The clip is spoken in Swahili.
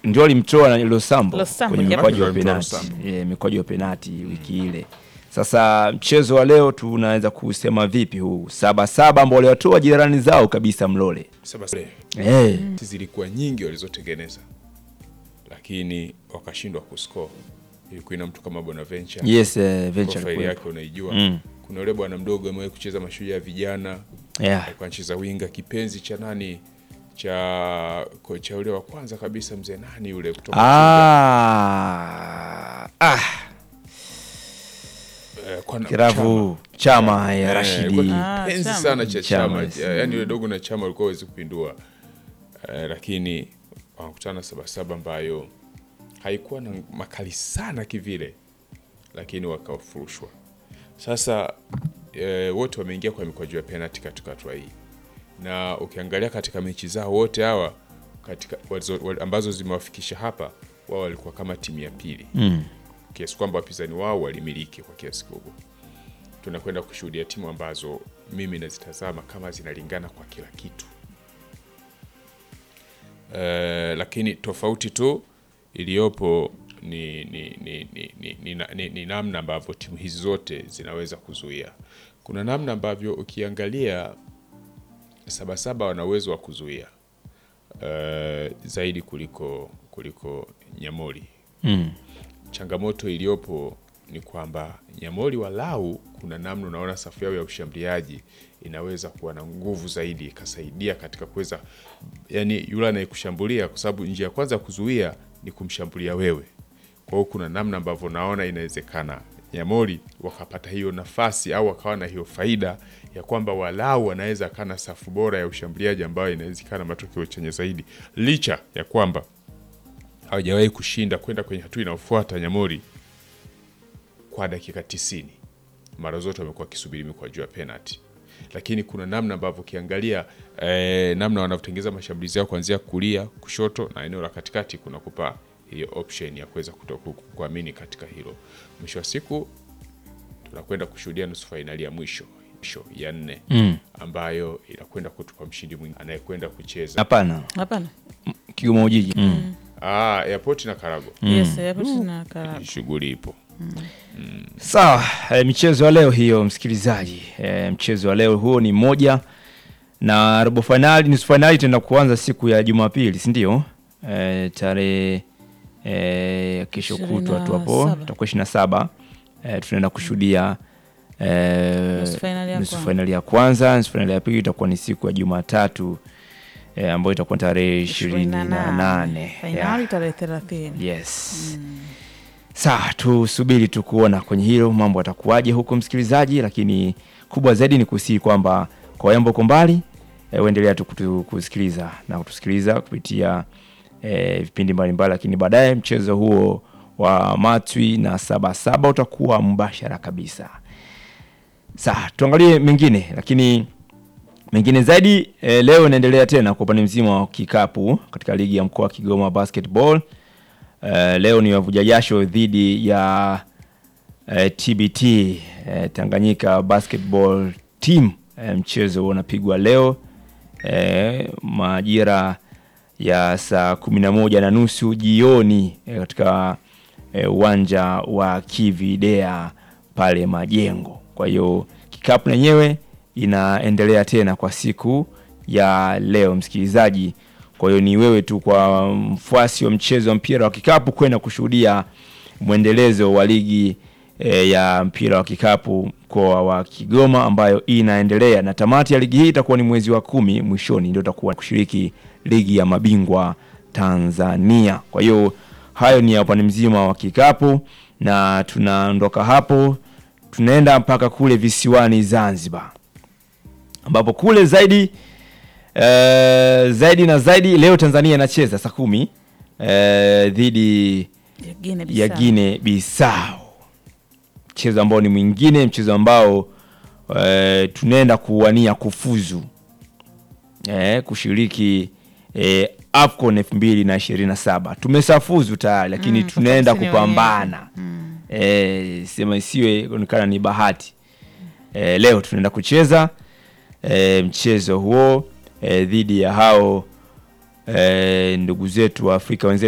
ndio alimtoa na Losambo Losambo, kwenye yep. mikwaju ya Alimtoa penati Losambo. e, mikwaju ya penati wiki ile. Sasa mchezo wa leo tunaweza kusema vipi huu saba saba ambao waliwatoa jirani zao kabisa Mlole Saba saba. eh, zilikuwa nyingi walizotengeneza lakini wakashindwa kuscore. Ilikuwa ina mtu kama Bonaventure yes eh, venture profile alikuwepo. yake unaijua. Mm. Kuna yule bwana mdogo amewahi kucheza mashujaa ya vijana, yeah. alikuwa anacheza winga, kipenzi cha nani cha kocha yule wa kwanza kabisa, mzee nani yule kutoka ah, ah, Chuga. Eh, kwa na- kiravu chama ya Eh, Rashidi alikuwa Ah, kipenzi Chama. sana cha Chama, chama, yes. yaani yule dogo na chama walikuwa hawezi kupindua Eh, lakini wakakutana Sabasaba ambayo haikuwa na makali sana kivile, lakini wakafurushwa. Sasa e, wote wameingia kwa mikwaju ya penalti katika hatua hii, na ukiangalia katika mechi zao wote hawa katika walizo, wal- ambazo zimewafikisha hapa, wao walikuwa kama timu ya pili mm. kiasi kwamba wapinzani wao walimiliki kwa kiasi kubwa. Tunakwenda kushuhudia timu ambazo mimi nazitazama kama zinalingana kwa kila kitu e, lakini tofauti tu iliyopo ni, ni, ni, ni, ni, ni, na- ni, ni namna ambavyo timu hizi zote zinaweza kuzuia. Kuna namna ambavyo ukiangalia Sabasaba wana uwezo wa kuzuia e, zaidi kuliko kuliko Nyamori Mm. changamoto iliyopo ni kwamba Nyamori walau kuna namna unaona safu yao ya ushambuliaji inaweza kuwa na nguvu zaidi ikasaidia katika kuweza yani, yule anayekushambulia kwa sababu njia ya kwanza ya kuzuia ni kumshambulia wewe. Kwa hiyo kuna namna ambavyo naona inawezekana Nyamori wakapata hiyo nafasi au wakawa na hiyo faida ya kwamba walau wanaweza kana safu bora ya ushambuliaji ambayo inawezekana matokeo chenye zaidi, licha ya kwamba hawajawahi kushinda kwenda kwenye hatua inayofuata Nyamori kwa dakika tisini. Mara zote wamekuwa wakisubiri mikwaju ya penalty, lakini kuna namna ambavyo ukiangalia eh, namna wanavyotengeza mashambulizi yao kuanzia kulia, kushoto na eneo la katikati, kuna kupa hiyo option ya kuweza kuto- ku- kuamini katika hilo. Mwisho wa siku tunakwenda kushuhudia nusu fainali ya mwisho mwisho ya nne Mm. ambayo inakwenda kutupa mshindi mwingine anayekwenda kucheza Hapana, Hapana. Kigoma Ujiji mm. ah, airport na Karago. Yes, hapo tuna Karago. Shughuli ipo. Sawa, e, michezo ya leo hiyo msikilizaji. E, mchezo wa leo huo ni moja na robo fainali, nusu fainali itaenda kuanza siku ya Jumapili, si ndio? E, tarehe e, kesho Ishirini kutwa tu na hapo saba. itakuwa ishirini na saba e, tunaenda kushuhudia e, Nusu fainali ya nusu kwanza. fainali ya kwanza. Nusu fainali ya pili itakuwa ni siku ya Jumatatu e, ambayo itakuwa tarehe ishirini na nane Fainali tarehe thelathini. Yes. Sawa, tusubiri tu kuona kwenye hilo mambo atakuwaje huko msikilizaji, lakini kubwa zaidi ni kusihi kwamba kwa wale ambao uko mbali e, uendelea tu kutu- kusikiliza na kutusikiliza kupitia e, vipindi mbalimbali, lakini baadaye mchezo huo wa Matwi na Sabasaba utakuwa mbashara kabisa. Sawa, tuangalie mengine, lakini mengine zaidi e, leo inaendelea tena kwa upande mzima wa kikapu katika ligi ya mkoa wa Kigoma basketball. Eh, leo ni wavuja jasho dhidi ya eh, TBT eh, Tanganyika basketball team. Eh, mchezo unapigwa leo eh, majira ya saa kumi na moja na nusu jioni eh, katika eh, uwanja wa Kividea pale Majengo. Kwa hiyo kikapu lenyewe inaendelea tena kwa siku ya leo, msikilizaji. Kwa hiyo ni wewe tu kwa mfuasi wa mchezo wa mpira wa kikapu kwenda kushuhudia mwendelezo wa ligi e, ya mpira wa kikapu mkoa wa Kigoma ambayo inaendelea, na tamati ya ligi hii itakuwa ni mwezi wa kumi mwishoni, ndio itakuwa kushiriki ligi ya mabingwa Tanzania. Kwa hiyo hayo ni ya upande mzima wa kikapu, na tunaondoka hapo tunaenda mpaka kule visiwani Zanzibar, ambapo kule zaidi eh, zaidi na zaidi leo Tanzania inacheza saa kumi eh, dhidi Ya Guinea ya Bissau. Guinea Bissau, mchezo ambao ni mwingine, mchezo ambao eh, tunaenda kuwania kufuzu eh, kushiriki eh, AFCON 2027 tumesafuzu tayari, lakini Mm, tunaenda sisi ni kupambana eh, sema isiwe onekana ni bahati eh, leo tunaenda kucheza eh, mchezo huo eh, dhidi ya hao eh, ndugu zetu wa Afrika wenzetu